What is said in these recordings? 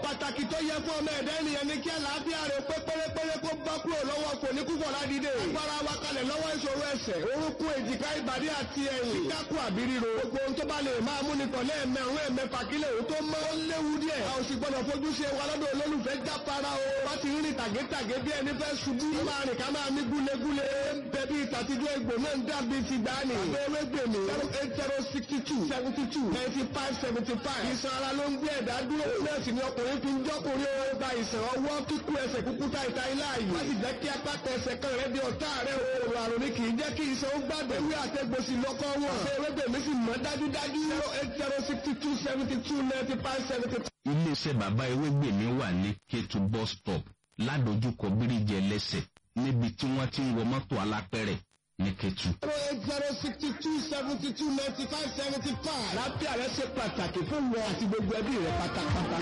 pàtàkì tó yẹ fún ọmọ ẹ̀dá ènìyàn ní kí àlàáfíà rẹ̀ pé pérépéré kó bá kúrò lọ́wọ́ kò ní kúkọ̀ ládìde. agbára wa kalẹ̀ lọ́wọ́ ìṣòro ẹsẹ̀ orúnkún èjìká ìbàdí àti ẹ̀yìn. dákú àbí ríro. gbogbo ohun tó bá lè máa mú nìkan lẹ́ẹ̀mẹ̀rún ẹ̀mẹ́fà kílẹ̀ òun tó mọ́. ó léwu díẹ̀. a ò sì gbọ́dọ̀ fojú ṣe wa lọ́dọ̀ olólùfẹ́ jápara o. wọ́n ti rìn tàgétàgé bí ẹni fẹ́ ṣubú. ó máa rìn ká máa mí gúlegúle. bẹ̀bí ìtàtijọ́ egbò náà ń dàbí ti gbani. abẹ́rẹ́ gbèmí. zero eight zero sixty two seventy two ninety five seventy five. ìsan ara ló ń gbé ẹ̀dá dúró. nọ́ọ̀sì ni ọkùnrin fi ń jọ́kùnrin ó gba ìsàn ọwọ́ kíkú ẹsẹ̀ kúkú ta ìta ilá yìí. wọ́n sì jẹ́ kí apáta ẹsẹ̀ kan rẹ̀ di ọ̀tá rẹ̀ o. òrò àrùn ni kì í jẹ́ kí ìsàn ó gbàgbé. ewé àtẹ̀gbòsì lọ́kọ́ wọn. abẹ́rẹ́ gbèmí sì mọ́ dájúdájú. zero eight zero sixty two seventy two ninety five seventy two. iléeṣẹ́ bàbá ewégbèmí wà ní kétu bus stop ládojúkọ bíríjì ẹlẹ́sẹ̀ níbi tí wọ́n ti ń wọ mọ́tò alápẹ̀rẹ̀ ní kétu. zero eight zero sixty two seventy two ninety five seventy five. lápẹ́ àrẹ ṣe pàtàkì fún wọn àti gbogbo ẹbí rẹ pátápátá.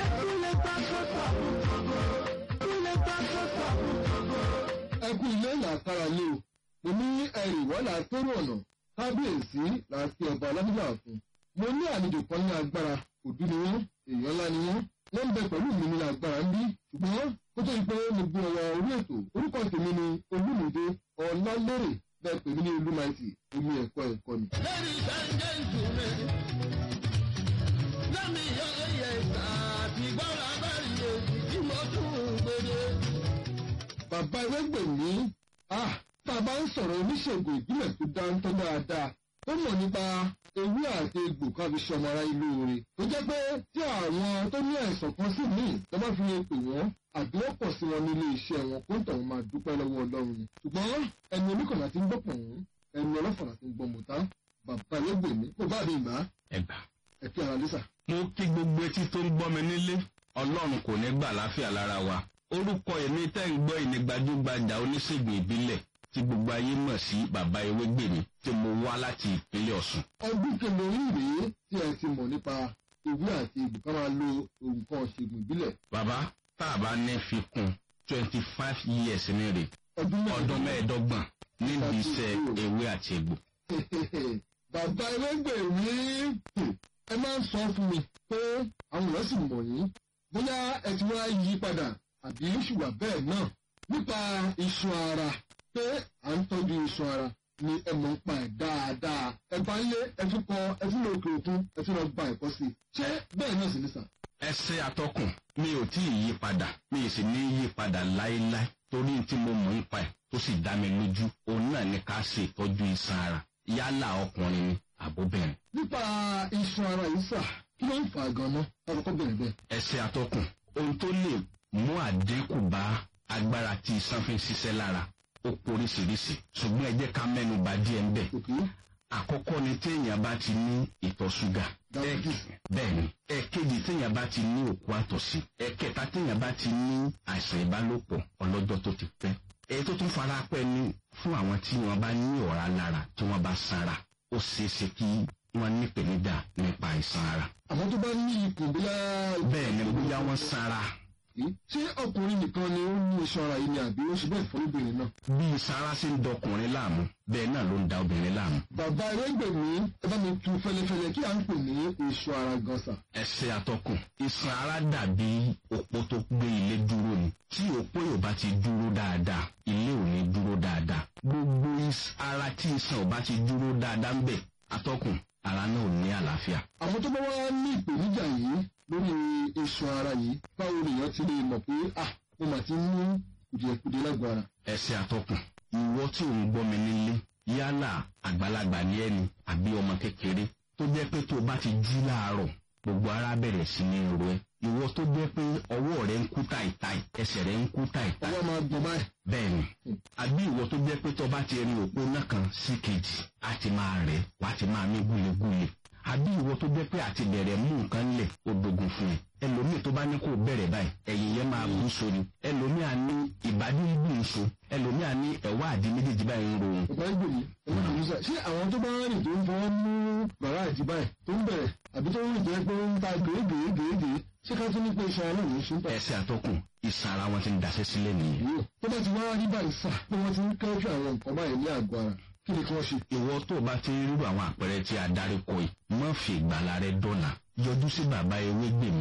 ẹkú ilé làkàrà lé o mo ní ẹrì wọ́n là kérò ọ̀nà kábíyèsí láti ọba alábíyà fún mo ní àlejò kan ní agbára òdú ni wọ́n èèyàn ńlá ni wọ́n wọ́n ń bẹ pẹ̀lú mi ní agbára ń bí ṣùgbọ́n kó tó di pé mo gbé ọwọ́ orí ètò orúkọ tèmi ni olúmọdé ọlálérè bẹ́ẹ̀ pèmí ní olúmaìtì omi ẹ̀kọ́ ẹ̀kọ́ ni. Ladies and gentlemen, let me hear yes, àti gbọ́dọ̀ abẹ́rẹ́ èyí tí mo tún gbèdé. bàbá ewégbèmí ah tá a bá ń sọ̀rọ̀ oníṣègùn ìbílẹ̀ tó dáńtọ́ dáadáa tó mọ̀ nípa ewé àti egbò ká fi ṣọmọ ara ìlú rẹ̀ tó jẹ́ pé tí àwọn tó ní àìsàn kan sí míì tó bá fi lè pè wọ́n àdúrà pọ̀ sí wọn nílé iṣẹ́ wọn kó ń tọ̀ wọn máa dúpẹ́ lọ́wọ́ ọlọ́run ni ṣùgbọ́n ẹni oníkànnà ti ń gbọ́ pọ̀n ẹni ọlọ́fàlà ti ń gbọ́ mọ̀tá bàbá ewégbèmí kò bá mi gbà ẹgbà. ẹ̀kí ara lẹ́sà. mo kí gbogbo etí tó ń gbọ́ mi nílé ọlọ́run kò ní gbà láfíà lára wa orúkọ èmi tẹ́ ń gbọ́ ìní gbajúgbajà oníṣègùn ìbílẹ̀ tí gbogbo ayé mọ̀ sí bàbá ewégbèmí tí mo wá láti ìpínlẹ̀ ọ̀sùn. ọdún kẹlẹ́rìn rèé tí ẹ ti mọ̀ nípa ewé àti egbò ká máa lo nǹkan ṣègùn ìbílẹ̀ bàbá tá a bá ní fi kún twenty five years ní rè ọdún ọdún mẹ́ẹ̀ẹ́dọ́gbọ̀n nídìí iṣẹ́ ewé àti egbò. bàbá ẹlẹ́gbẹ̀ẹ́ rí ẹ máa ń sọ fún mi pé àwọn èèyàn sì mọ̀ yín bóyá ẹ ti wá yí padà àbí ṣùgbọ́n bẹ́ẹ̀ náà nípa iṣan ara pé à ń tọ́jú iṣan ara ni ẹ mọ̀ ń pa ẹ̀ dáadáa ẹ bá ń lé ẹ tún kọ ẹ tún lọ òkè òkun ẹ tún lọ gba ẹ̀kọ́ sí i ṣé bẹ́ẹ̀ náà sì ní sà. ẹsẹ atọkùn mi ò tí ì yí padà mi ì sì ní yí padà láéláé torí tí mo mọ̀ ń pa ẹ̀ tó sì dá mi lójú òun náà ní ká ṣe ìtọ́jú iṣan ara yálà ọkùnrin ni àbóbìnrin. nípa iṣan ara yìí sà kí ló ń fà á gan-an ọkọ̀ bẹ̀rẹ̀ bẹ́ẹ̀. ẹsẹ atọkùn ohun tó lè mú àdínkù bá agbára tí iṣan fi ń ṣiṣẹ́ lára ó poríṣiríṣi ṣùgbọ́n ẹ jẹ́ ká mẹ́nu bà díẹ̀ ń bẹ̀. òkè àkọ́kọ́ ni téèyàn bá ti ní ìtọ̀ ṣúgà. Diabetes. bẹ́ẹ̀ni ẹ̀kejì téèyàn bá ti ní òkú àtọ̀sí ẹ̀kẹta téèyàn bá ti ní àìsàn ìbálòpọ̀ ọlọ́jọ́ tó ti pẹ́. èyí tó tún fara pẹ́ ni fún àwọn tí wọ́n bá ní ọ̀rá lára tí wọ́n bá sanra ó ṣeé ṣe kí wọ́n nípèníjà nípa àìsàn ara. àwọn tó bá ní ikùn bí láà bẹ́ẹ̀ ni bóyá wọ́n sanra yìí ṣé ọkùnrin nìkan ni ó ní iṣan ara yìí ni àbí ó ṣe bẹ́ẹ̀ fún obìnrin náà. bí sanra ṣe ń dọkùnrin láàmú bẹ́ẹ̀ náà ló ń da obìnrin láàmú. bàbá ẹlẹgbẹmí ẹ bá mi tu fẹlẹfẹlẹ kí à ń pè ní iṣan ara gan sà. ẹsẹ̀ atọ́kùn iṣan ara dàbí òpó tó gbé ilé dúró ni tí òpó yóò bá ti dúró dáadáa ilé ò ní dúró dáadáa gbogbo is- ara tí iṣan ò bá ti dúró dáadáa ń bẹ̀ atọ́kùn ara náà ò ní àlàáfíà. àwọn tó bá wá ní ìpèníjà yìí lórí iṣan ara yìí báwo lèèyàn ti lè mọ̀ pé ah mo mà ti ní kùdìẹ̀kùdìẹ̀ lágbo ara. ẹsẹ̀ atọ́kùn ìwọ tí ò ń gbọ́ mi nílé yálà àgbàlagbà ní ẹni àbí ọmọ kékeré tó jẹ́ pé tó o bá ti jí láàárọ̀ gbogbo ara bẹ̀rẹ̀ sí ní ro ẹ ìwọ tó jẹ́ pé ọwọ́ rẹ ń kú táìtáì ẹsẹ̀ rẹ ń kú táìtáì ọwọ́ máa gbọ̀n báyìí. bẹ́ẹ̀ni àbí ìwọ tó jẹ́ pé tó bá ti rin òpó náà kan sí kejì á ti máa rẹ̀ wá ti máa mí gúlegúle àbí ìwọ tó jẹ́ pé àti bẹ̀rẹ̀ mú nǹkan lẹ̀ ó dogun fún ẹ ẹlòmíì tó bá ní kó bẹ̀rẹ̀ báyìí ẹ̀yìn yẹn máa bú so ni ẹlòmíì á ní ìbádí ń gbìn so ẹlòmíì á ní ẹ̀wá àdí méjèèjì báyìí ń ro òun bàbá ìgbèmí ẹ̀rọ ìgbèmísà ṣé àwọn tó bá ń rìn tó ń fọwọ́ mú bàrá àti báyìí tó ń bẹ̀rẹ̀ àbí tó ń rìn tó yẹ pé ó ń ta gèégèégèégèé ṣé ká tún ní pé iṣan ara náà ló ń ṣe ń tà. ẹsẹ̀ àtọkùn ìsan ara wọn ti ń daṣẹ́ sílẹ̀ nìyẹn yóò tó bá ti wá rí báyìí sà pé wọ́n ti ń kẹ́jú àwọn nǹkan báyìí ní àgọ́ ara kí ni kí wọ́n ṣe. ìwọ tó o bá ti ń rírò àwọn àpẹẹrẹ tí a darí kọ yìí má fi ìgbàlá rẹ dọ́là yọjú sí bàbá ewé gbèmí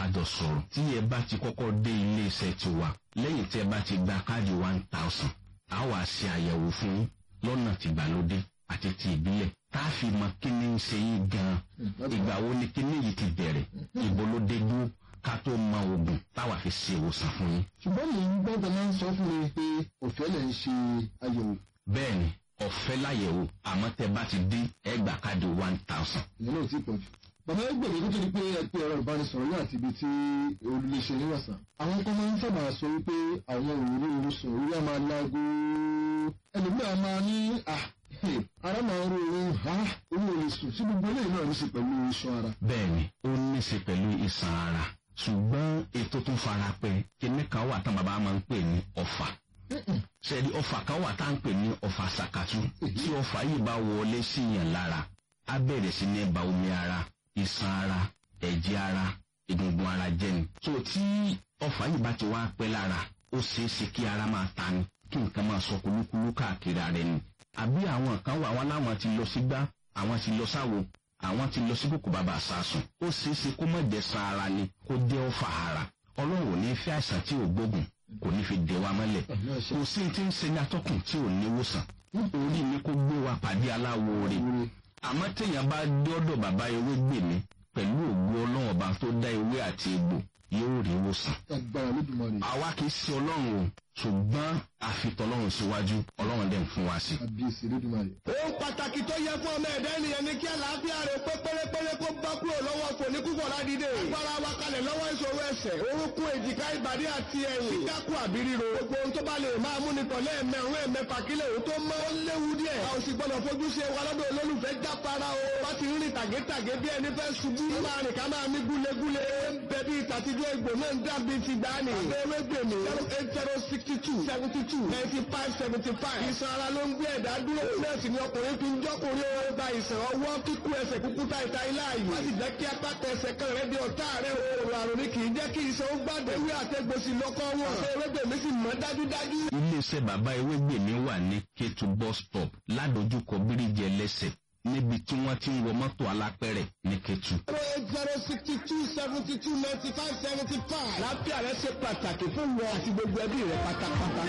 kájọ sọ̀rọ̀ tí ẹ bá ti kọ́kọ́ dé ilé iṣẹ́ tiwa lẹ́yìn tí ẹ bá ti gba káàdì one thousand a wà ṣe àyẹ̀wò fún yín lọ́nà tìgbàlódé àti ti ìbílẹ̀ tá a fi mọ kí ni ń ṣe yín gan-an ìgbà wo ni kí ni yìí ti bẹ̀rẹ̀ ìbò ló dé dúró ká tó mọ oògùn táwa fi ṣe ìwòsàn fún yín. ṣùgbọ́n mi ń gbọ́dọ̀ máa ń sọ fún mi pé ọ̀fẹ́ lẹ̀ ń ṣe àyẹ̀wò bẹ́ẹ̀ni ọ̀fẹ́ láyẹ̀wò àmọ́ tẹ bá ti dín ẹgbàá káàdì one thousand. ìyẹn náà ti pọ̀ jù. bàbá ẹgbẹ́ mi kó tó di pé ẹ pé ẹ̀rọ ìbánisọ̀rọ̀ ní àti ibi tí olùléṣẹ́ yín wà sàn. àwọn kan máa ń sábà sọ wípé àwọn òru oru sùn orí á máa láago ẹlòmíràn máa ní à ara máa ń ro òun ha òun ò lè sùn sí gbogbo eléyìí náà ní í ṣe pẹ̀lú iṣan ara. bẹ́ẹ̀ni ó ní í ṣe pẹ̀lú ìsàn ara ṣùgbọ́n ètò tó fara pẹ́ kíní kan wà tán bàbá máa ń pè ní ọ̀fà sẹ́ẹ̀dì ọ̀fà kan wà tá à ń pè ní ọ̀fà sàkàtú tí ọ̀fà yìí bá wọlé sí yàn lára á bẹ̀rẹ̀ sí ní ba omi ara ìsàn ara ẹ̀jẹ̀ ara egungun ara jẹ́ ni. so tí ọ̀fà yìí bá ti wá pẹ́ lára ó ṣeé ṣe kí ara máa ta ni kí nǹkan máa sọ kúlúkúlú káàkiri ara ẹni. àbí àwọn kan wà wọn láwọn ti lọ sígbá àwọn ti lọ sáwo àwọn ti lọ sí kòkò bàbà sàásùn ó ṣeé ṣe kó mọ̀ jẹ́ san ara ni kó jẹ́ ọ̀fà ara ọlọ́run ò ní fẹ́ àìsàn tí ò gbógun kò ní fi dè wa mọ́lẹ̀ kò sí ti ń ṣe ní atọ́kùn tí ò ní wòsàn orí mi kó gbé wa pàdé aláwo rè àmọ́ téèyàn bá dọ́dọ̀ bàbá ewé gbè mí pẹ̀lú ògbó ọlọ́run ọba tó dá ewé àti egbò yóò rí wòsàn. agbára lódùmarè àwa kì í ṣe ọlọ́run o ṣùgbọ́n àfitọ́lọ́run síwájú ọlọ́run dẹ̀ ń fún wa sí. àbíyèsí lódùmarè. ohun pàtàkì tó yẹ fún ọmọ ẹ̀dá ènìyàn ni kí àlàáfíà rẹ̀ pé pérépéré kó bá kúrò lọ́wọ́ kò ní kúkọ̀ ládìde. agbára wa kalẹ̀ lọ́wọ́ ìṣòro ẹsẹ̀ orúnkún èjìká ìbàdí àti ẹ̀yìn. kíkákù àbí ríro. gbogbo ohun tó bá lè máa mú ni tọ̀lé ẹ̀mẹ̀rún ẹ̀mẹ̀fà kílẹ̀ òun tó mọ́. ó léwu díẹ̀. a ò sì gbọ́dọ̀ fojú ṣe wa lọ́dọ̀ olólùfẹ́ jápara o. bá ti rìn tàgétàgé bí ẹni fẹ́ ṣubú. ká máa rìn ká máa mí gúlegúle. ń bẹ bí ìtàtijọ́ egbò náà ń dàbí ti gbani. abẹ́rẹ́ gbèmí. zero eight zero sixty two seventy two ninety five seventy five. ìsan ara ló ń gbé ẹ̀dá dúró. nọ́ọ̀sì ni ọkùnrin fi ń jọ́kùnrin ó gba ìsàn ọwọ́ kíkú ẹsẹ̀ kúkú ta ìta ilá yìí. wọ́n sì jẹ́ kí apáta ẹsẹ̀ kan rẹ̀ di ọ̀tá rẹ̀ o. òrò àrùn ni kì í jẹ́ kí ìsan ó gbàdé. ewé àtẹ̀gbòsì lọ́kọ́ wọn. abẹ́rẹ́ gbèmí sì mọ́ dájúdájú. iléeṣẹ́ bàbá ewé gbè mí wà ní kétu bus stop ládojúkọ bíríjì ẹlẹ́sẹ̀ níbi tí wọ́n ti ń wọ mọ́tò alápẹ̀rẹ̀ ní kétu. zero eight zero sixty two seventy two ninety five seventy five. láfíà rẹ ṣe pàtàkì fún wọn àti gbogbo ẹbí rẹ pátápátá.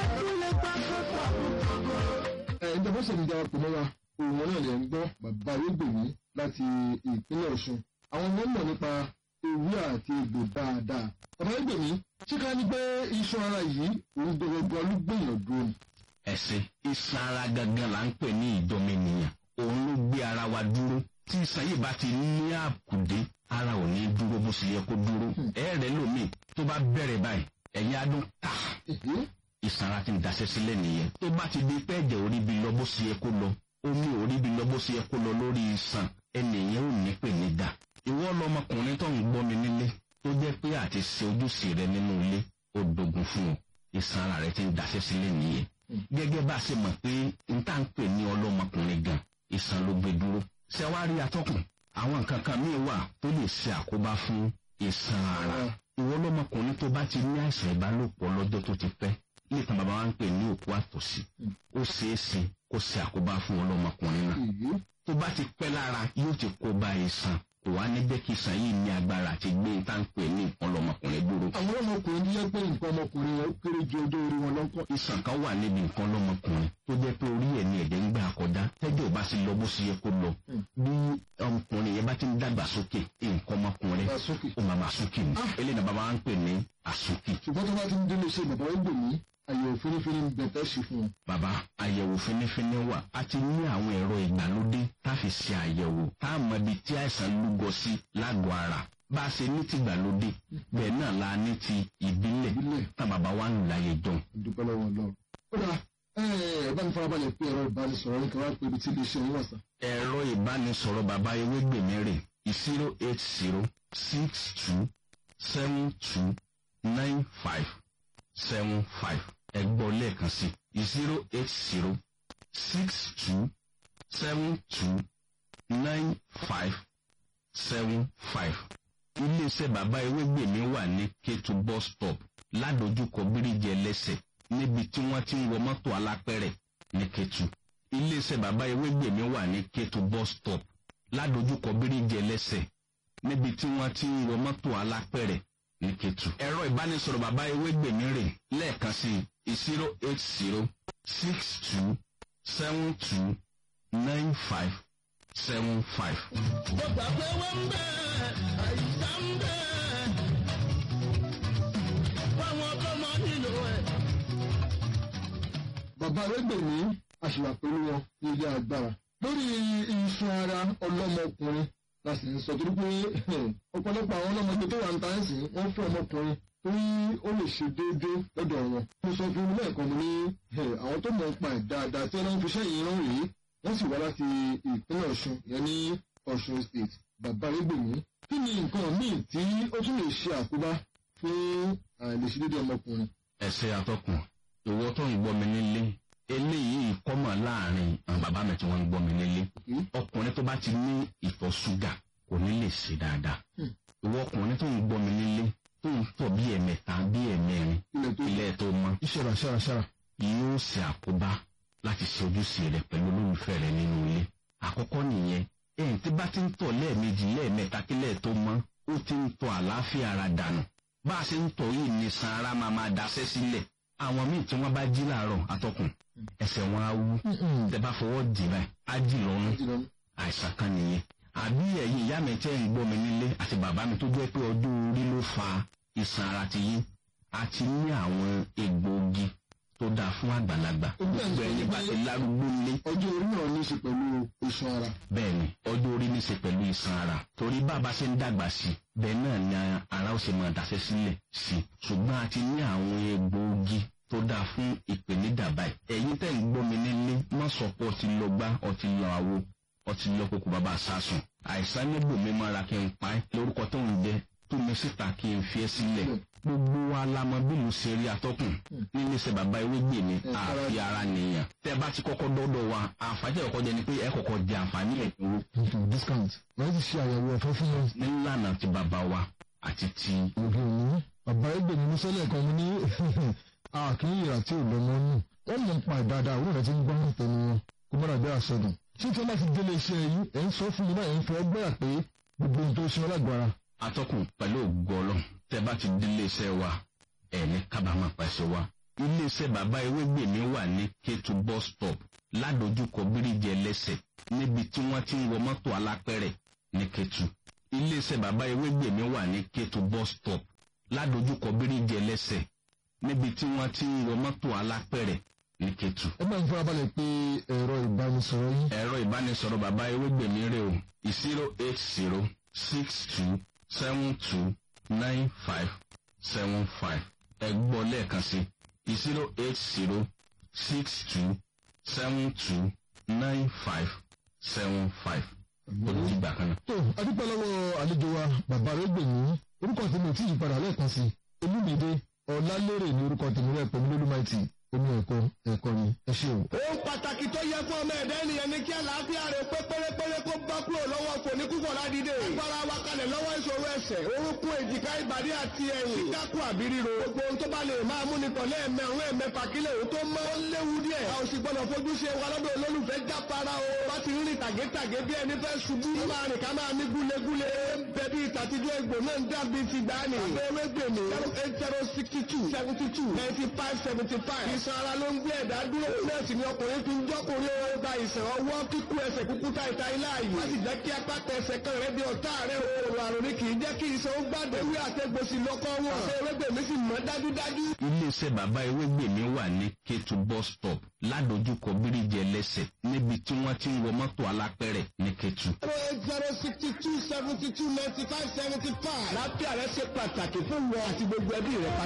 ẹ ẹ ìjọba ṣèlú ìjọba pè mọ́ra òun náà lè ń gbọ́ bàbá arúgbòmí láti ìpínlẹ̀ ọ̀ṣun àwọn ọmọ mọ̀ nípa ewé àti egbò dáadáa bàbá arúgbòmí ṣé ká ní pé iṣan ara yìí òun gbogbo ló gbìyànjú dúró ni. ẹ̀sìn iṣan ara gangan là ń pè ní ìdọ́mẹnìyàn òun ló gbé ara wa dúró tí iṣan yìí bá ti ní àkùdé ara ò ní dúró bó ṣe yẹ kó dúró ẹ̀ẹ́rẹ́ lómi tó bá bẹ̀rẹ̀ báyìí ẹ̀yìn adùn ta Èhé, ìsara ti ń daṣẹ́ sílẹ̀ nìyẹn tó bá ti di pé ẹ̀jẹ̀ orí bi lọ bó ṣe yẹ kó lọ omi orí bi lọ bó ṣe yẹ kó lọ lórí iṣan ẹnìyẹn ò ní pè ní dà ìwọ lọmọkùnrin tó ń gbọ́ mi nílé tó jẹ́ pé àti ṣe ojúṣe rẹ nínú ilé ó dogun fún ọ ìsara rẹ ti ń daṣẹ́ sílẹ̀ nìyẹn gẹ́gẹ́ bá a ṣe mọ̀ pé n tá ń pè ní ọlọ́mọkùnrin gan ìsàn ló gbé dúró ṣẹ́wárí atọ́kùn àwọn nǹkan kan míì wà tó lè ṣe àkóbá fún ìsàn ara ìwọ lọmọkùnrin tó bá ti ní àìsàn ìbálòpọ̀ lọ́jọ́ tó ti pẹ́ nípa bàbá wa ń pè ní òkú àtòsí ó ṣeé ṣe kó ṣe àkóbá fún ọlọ́mọkùnrin náà èhé, tó bá ti pẹ́ lára yóò ti kó bá ìsàn kò wá ní jẹ́ kí ìsàn yìí ní agbára àti gbé tá ń pè ní nǹkan lọmọkùnrin dúró. àwọn ọmọkùnrin tó yẹ pé nǹkan ọmọkùnrin wọn ó kéré ju ọjọ́ orí wọn lọ́kọ̀. ìsàn kan wà níbi nǹkan lọmọkùnrin tó jẹ́ pé orí ẹ̀ ní ẹ̀jẹ̀ ń gbà kọjá tẹ́jọ́ bá sì lọ bó ṣe yẹ kó lọ bí ọmọkùnrin yẹn bá ti ń dàgbà sókè nǹkan ọmọkùnrin Bá sókè. ó máa máa sókè ni eléyìí náà bàbá wa ń pè ní àsókè. ṣùgbọ́n tó bá ti ń délé ṣe bàbá arúgbòmí àyẹ̀wò fínífíní ń bẹ̀ tẹ́ ṣe fún wọn. bàbá àyẹ̀wò fínífíní wà a ti ní àwọn ẹ̀rọ ìgbàlódé tá a fi ṣe àyẹ̀wò tá a mọ ibi tí àìsàn lúgọ sí lágọ̀ọ́ ara bá a ṣe ní ti ìgbàlódé bẹ́ẹ̀ náà la ní ti ìbílẹ̀ Ìbílẹ̀. tá bàbá wa ń láyé jọ. dúpẹ́ lọ́wọ́ lọ. ó dà ẹ bá mi farabalẹ̀ pé ẹ̀rọ ìbánisọ̀rọ̀ ní káwá pé ibi tí ilé iṣẹ́ yín wà sá. ẹ̀rọ ìbánisọ̀rọ̀ bàbá ewégbèmí rè zero eight zero six two seven two nine five seven five ẹgbọ́ lẹ́ẹ̀kan sí zero eight zero six two seven two nine five seven five. iléeṣẹ́ bàbá ewégbèmí wà ní kétu bus stop ládojúkọ bíríjì ẹlẹ́sẹ̀ níbi tí wọ́n ti ń wọ mọ́tò alápẹ̀rẹ̀ ní kétu. iléeṣẹ́ bàbá ewégbèmí wà ní kétu bus stop ládojúkọ bíríjì ẹlẹ́sẹ̀ níbi tí wọ́n ti ń wọ mọ́tò alápẹ̀rẹ̀ ní ketu. ẹ̀rọ ìbánisọ̀rọ̀ bàbá ewégbèmí rè lẹ́ẹ̀kan sí zero eight zero six two seven two nine five seven five. mo gbà pé wọ́n ń bẹ̀ àìsàn ń bẹ̀ fáwọn tó mọ nílò ẹ̀. bàbá arẹ́gbẹ̀mí àṣìwà pẹ̀lú wọn ní ilé agbára lórí iṣan ara ọlọ́mọkùnrin la sì ń sọ torí pé ọ̀pọ̀lọpọ̀ àwọn ọlọ́mọdé tó wà ń ta ẹ̀ sìn wọ́n fẹ́ ọmọkùnrin torí ó lè ṣe déédéé lọ́dọ̀ wọn. mo sọ fún un lẹ́ẹ̀kan mo ní àwọn tó mọ̀ ń pa ẹ̀ dáadáa tí wọ́n fi iṣẹ́ yìí rán rèé wọ́n sì wá láti ìpínlẹ̀ ọ̀ṣun yẹn ní ọ̀ṣun state bàbá arẹ́gbẹ̀mí kí ni nǹkan míì tí ó tún lè ṣe àkóbá fún àìlèṣedéédéé ọmọkùnrin. ẹsẹ atọkùn ìwọ tó ń gbọ́ mi nílé eléyìí kọ́mọ̀ láàrin àwọn bàbá mi tí wọ́n ń gbọ́ mi nílé ọkùnrin tó bá ti ní ìtọ̀ ṣúgà kò ní lè ṣe dáadáa ìwọ ọkùnrin tó ń gbọ́ mi nílé tó ń tọ̀ bí ẹ̀mẹta bí ẹ̀mẹrin ilẹ̀ tó ilé tó mọ́ ìṣẹ̀rà ṣàrà ṣàrà. yóò ṣe àkóbá láti ṣe ojúṣe rẹ pẹ̀lú olólùfẹ́ rẹ nínú ilé àkọ́kọ́ nìyẹn ẹ̀yìn tí bá ti ń tọ̀ lẹ́ẹ̀mejì lẹ́ẹ̀mẹta kílẹ̀ tó mọ́ ó ti ń tọ̀ àlàáfíà ara dànù bá a ṣe ń tọ̀ yìí ní san ara máa máa daṣẹ́ sílẹ̀ àwọn míì tí wọ́n bá jí láàárọ̀ atọ́kùn ẹsẹ̀ wọn á wú tẹ bá fọwọ́ dì báyìí á jì lọ́rùn àìsàn kan nìyẹn àbí ẹ̀yin ìyá mi tẹ́ ń gbọ́ mi nílé àti bàbá mi tó jẹ́ pé ọdún orí ló fa ìsàn ara ti yín àti ní àwọn egbòogi tó dáa fún àgbàlagbà gbogbo ẹni bá ti lárúgbó lé ọjọ́ orí náà ní í ṣe pẹ̀lú iṣan ara. bẹ́ẹ̀ ni ọjọ́ orí ní í ṣe pẹ̀lú ìsàn ara torí bàbá ṣe ń dàgbà sí i bẹ́ẹ̀ náà ni ara ó ṣe máa dàṣẹ́ sílẹ̀ sí i ṣùgbọ́n a ti ní àwọn egbòogi tó dáa fún ìpèníjà báyìí ẹ̀yin tẹ́ ń gbọ́ mi nílé má sọ pé ọtí lọ gbá ọtí lọ àwo ọtí lọ kókó bàbá sásùn àìsàn nígbò mi máa ra kí n pa ẹ́ lórúkọ tó ń jẹ tó mi síta kí n fi ẹ́ sílẹ̀ gbogbo wa la mọ bí mo ṣe rí atọ́kùn nílé iṣẹ́ bàbá ewé gbè mí àfi ara nìyàn tẹ́ bá ti kọ́kọ́ dọ́dọ̀ wa àǹfààní ẹ̀ kọ́kọ́ jẹ ni pé ẹ kọ́kọ́ jẹ àǹfààní ẹ̀ kúrò discount wọ́n ti ṣe àyẹ̀wò ọ̀fẹ́ fún wọn. nílànà ti bàbá wa àti ti òde òní bàbá ẹgbẹ́ mi sọ́lẹ̀ kan mo ní àkíyè àti ìlọ́mọ nù wọ́n mọ̀ pa ìdáadáa òun rẹ̀ ti ń gbọ́ tẹnu wọn kó mọ́ra bí àsọdùn. tí tí wọ́n bá ti délé iṣẹ́ yìí ẹ̀ ń sọ fún mi náà ẹ̀ ń fọ ọgbẹ́ àpé gbogbo ohun tó ṣe wọn lágbára. atọ́kùn pẹ̀lú ògbọ́lọ́ tẹ́ bá ti délé iṣẹ́ wa ẹ̀ ní kábàámọ̀ pàṣẹ wa ilé iṣẹ́ bàbá ewégbèmí wà ní kétu bus stop ládojúkọ bíríjì ẹlẹ́sẹ̀ níbi tí wọ́n ti ń wọ mọ́tò alápẹ̀rẹ̀ ní kétu ilé iṣẹ́ bàbá ewégbèmí wà ní kétu bus stop ládojúkọ bíríjì ẹlẹ́sẹ̀ níbi tí wọ́n ti ń wọ mọ́tò alápẹ̀rẹ̀ ní kétu. ẹ máa ń farabalẹ̀ pé ẹ̀rọ ìbánisọ̀rọ̀ yìí. ẹ̀rọ ìbánisọ̀rọ̀ bàbá ewégbèmí rè o zero eight zero six two seven two nine five seven five ẹ gbọ́ lẹ́ẹ̀kan sí zero eight zero six two seven two nine five seven five olùdígbà kan náà. tó adúpẹ́ lọ́wọ́ àlejò wa bàbá rẹ̀ gbèmí orúkọ tèmi ò tí ì padà lẹ́ẹ̀kan sí olúmídé ọ̀làlérè ní orúkọ tèmi rẹ̀ pẹ̀lú lólùmáìtì omi ẹ̀kọ́ ẹ̀kọ́ ni ẹ ṣe o. ohun pàtàkì tó yẹ fún ọmọ ẹ̀dá ènìyàn ni kí àlàáfíà rẹ̀ pé pérépéré kó bá kúrò lọ́wọ́ kò ní kúkọ̀ ládìde. agbára wa kalẹ̀ lọ́wọ́ ìṣòro ẹsẹ̀ orúnkún èjìká ìbàdí àti ẹ̀yìn. kíkákù àbí ríro. gbogbo ohun tó bá lè máa mú ni tọ̀lé ẹ̀mẹ̀rún ẹ̀mẹ̀fà kílẹ̀ òun tó mọ́. ó léwu díẹ̀. a ò sì gbọ́dọ̀ fojú ṣe wa lọ́dọ̀ olólùfẹ́ jápara o. bá ti rí tàgétàgé bí ẹni fẹ́ ṣubú. ó máa rìn ká máa ní gúlegúle. bẹ̀bí ìtàtijọ́ egbò náà ń dàbí ti gbani. àbẹ̀wé gbèmí. zero eight zero sixty two seventy two ninety five seventy five. ìsan ara ló ń gbé ẹ̀dá dúró. nọ́ọ̀sì ni ọkùnrin fi ń jọ́kùnrin ó gba ìsàn ọwọ́ kíkú ẹsẹ̀ kúkú táìta ilé ààyè. wọ́n sì jẹ́ kí apá tẹsẹ̀ kan rẹ̀ di ọ̀tá rẹ̀ o. òrò àrùn ni kì í jẹ́ kí ìsàn ó gbàdé. ewé àtẹ̀gbòsì lọ́kọ́ wọn. ṣé ewégbèmí sì mọ́ dájúdájú. iléeṣẹ́ bàbá ewégbèmí wà ní kétu bus stop ládojúkọ bíríjì ẹlẹ́sẹ̀ níbi tí wọ́n ti ń wọ mọ́tò alápẹ̀rẹ̀ ní kétu. zero eight zero sixty two seventy two ninety five seventy five. lápẹ́ rẹ̀ ṣe pàtàkì fún wọn àti gbogbo ẹbí rẹ̀